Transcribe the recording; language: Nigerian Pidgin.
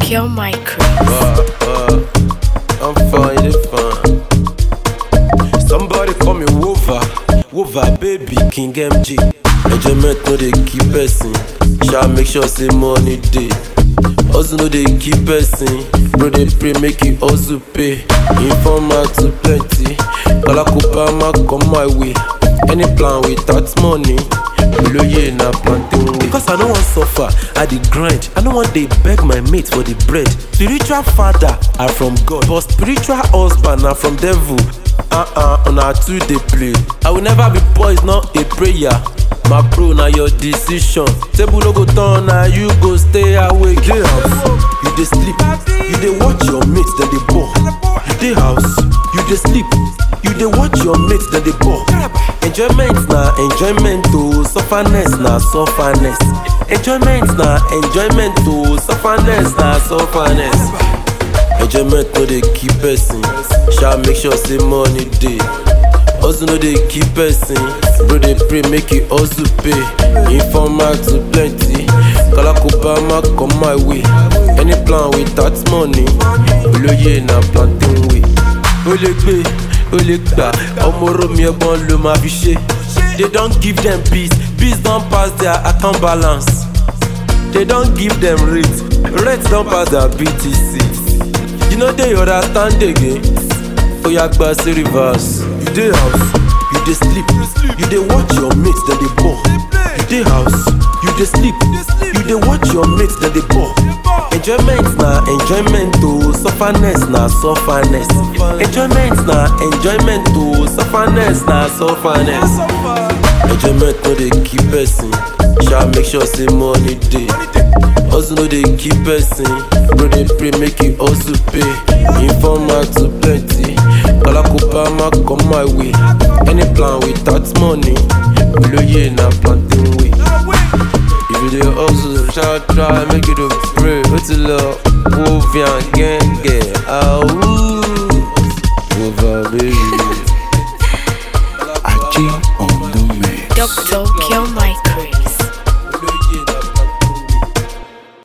Pure Micro. Uh, uh, I'm fine, it's fine. Somebody call me Wova, Wova baby, King MG. Enjoyment no dey keep person, shall make sure say money dey. Hustle no dey keep person, bro dey pray make you hustle pay. Informer too plenty, Kalakupa ma come my way. Any plan without money, Oloye na plantain way. Because I no wan suffer, I dey grind. I no wan dey beg my mate for the bread. Spiritual father are from God, but spiritual husband na from devil. Uh-uh, una two dey play. I will never be poised, not a prayer. My bro, na your decision. Table no go turn, na you go stay awake. Dey house, you dey sleep. You dey watch your mates, dem dey ball. You dey house, you dey sleep. You dey watch your mates, dem dey ball. Enjoyment na enjoyment o, sufferness na sufferness. Enjoyment na enjoyment o, sufferness na sufferness. Enjoyment no dey keep person, sha make sure say money dey. Hustle no dey keep person, bro dey pray make you hustle pay. Informer too plenty, Kalakuba ma come my way. Any plan without money, olóyè na plantain way. Ó lè gbé, ó lè gbà, ọmọ oromi ẹ̀gbọ́n ló máa fi ṣe. They don give them peace, peace don pass their account balance. They don give them rate, rate don pass their BTC. You no dey understand again. Oya gba sí reverse. You dey house, you dey sleep, you dey watch your mates dem dey ball. You dey house, you dey sleep, you dey watch your mates dem dey ball. Enjoyment na enjoyment o, sufferness na sufferness. Enjoyment na enjoyment o, sufferness na sufferness. Enjoyment no dey keep person, sha make sure say money dey. Hustle no dey keep person, bro dey pray make you hustle pay. Informer too plenty, Kalakupa ma come my way. Any plan without money, olóyè na plantain way. If you dey hustle, try try make you dey pray. Ó ti lọ, wo fi hàn gẹ́ngẹ́, àwù. Wova baby.